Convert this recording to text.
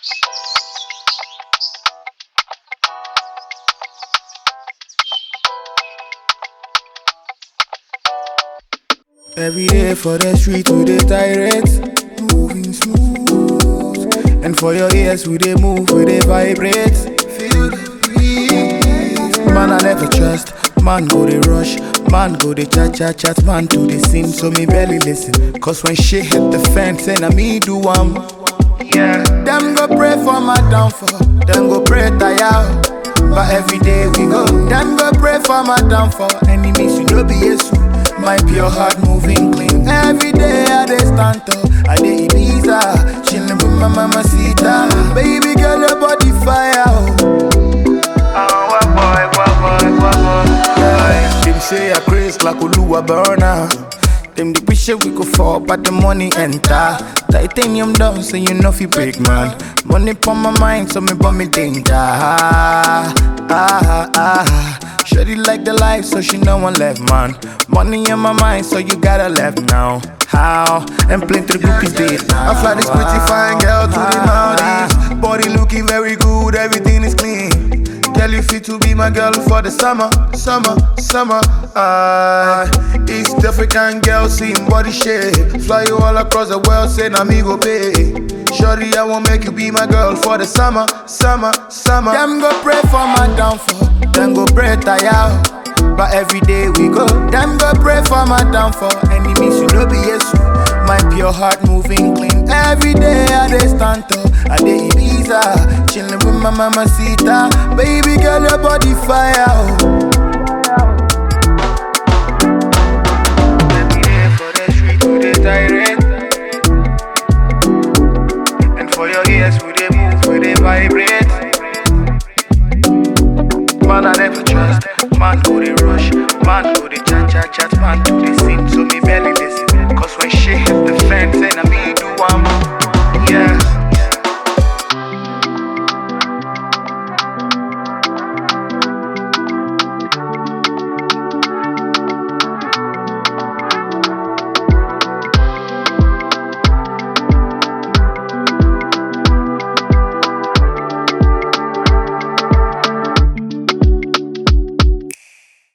Every day for the street we dey tirade, moving smooth. And for your ears we dey move, we dey vibrate. Feel the breeze. Man I never trust, man go dey rush, man go dey chat chat chat, man to the scene, so me barely listen. Cause when shit hit the fan, say na me do am. Yeah, them go pray for my downfall, them go pray tire. But every day we go, them go pray for my downfall. Enemies, you know be Jesus. My pure heart moving clean. Every day I dey stand tall, I dey Ibiza, chillin' with my mama Sita. Baby girl, your body fire. Oh. Yeah. Them say I craze like Oluwa burner. Them the wish we go fall, but the money enter. Titanium down, so you know fi break man. Money pon my mind, so me bum me danger. Ah, ah, ah. Shorty like the life, so she no one left man. Money in my mind, so you gotta left now. How? And plenty groupies did now. I fly this pretty fine girl to the Maldives. Body looking very good, everything is clean. Girl, you fit to be my girl for the summer, summer, summer. Ah, East African girl, seeing body shape. Fly you all across the world, say na me go pay. Shorty, I won't make you be my girl for the summer, summer, summer. Them go pray for my downfall, them go pray tire. But every day we go, them go pray for my downfall. Enemies, you know be Jesus. My pure heart moving clean. Every day I dey stand tall, I dey Ibiza, chillin' with my mama Sita. Baby girl, your body fire. Oh. Every day for the street we dey tirade, and for your ears we dey move, we dey vibrate. Man I never trust, man go dey rush, man go dey cha cha cha,